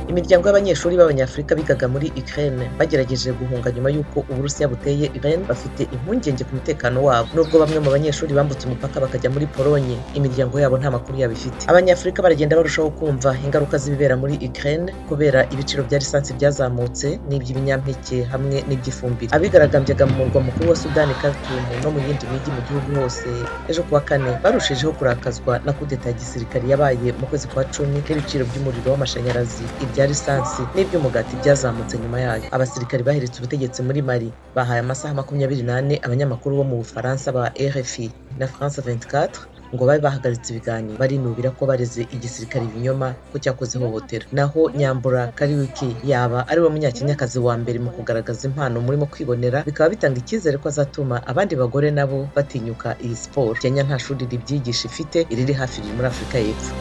Imiryango y'abanyeshuri b'Abanyafurika bigaga muri Ukraine bagerageje guhunga nyuma y'uko Uburusiya buteye Iran bafite impungenge ku mutekano wabo. Nubwo bamwe mu banyeshuri bambutse umupaka bakajya muri Polonye, imiryango yabo nta makuru yabo ifite. Abanyafurika baragenda barushaho kumva ingaruka z'ibibera muri Ukraine kubera ibiciro bya lisansi byazamutse n'iby'ibinyampeke hamwe n'iby'ifumbire. Abigaragambyaga mu murwa mukuru wa Sudani Khartoum no mu yindi mijyi mu gihugu hose ejo kuwa kane barushijeho kurakazwa na kudeta ya gisirikare yabaye mu kwezi kwa cumi n'ibiciro by'umuriro w'amashanyarazi ibya lisansi n'iby'umugati byazamutse nyuma yayo abasirikari baheretse ubutegetsi muri mali bahaye amasaha makumyabiri n'ane abanyamakuru bo mu bufaransa ba rfi na france 24 ngo babe bahagaritse ibiganiro barinubira ko bareze igisirikare ibinyoma ko cyakoze ihohotera naho nyambura kariwiki yaba ari we munyakenyakazi wa mbere mu kugaragaza impano murimo kwibonera bikaba bitanga icyizere ko azatuma abandi bagore nabo batinyuka iyi siporo kenya nta shuri ribyigisha ifite iriri hafi riri muri afurika y'epfo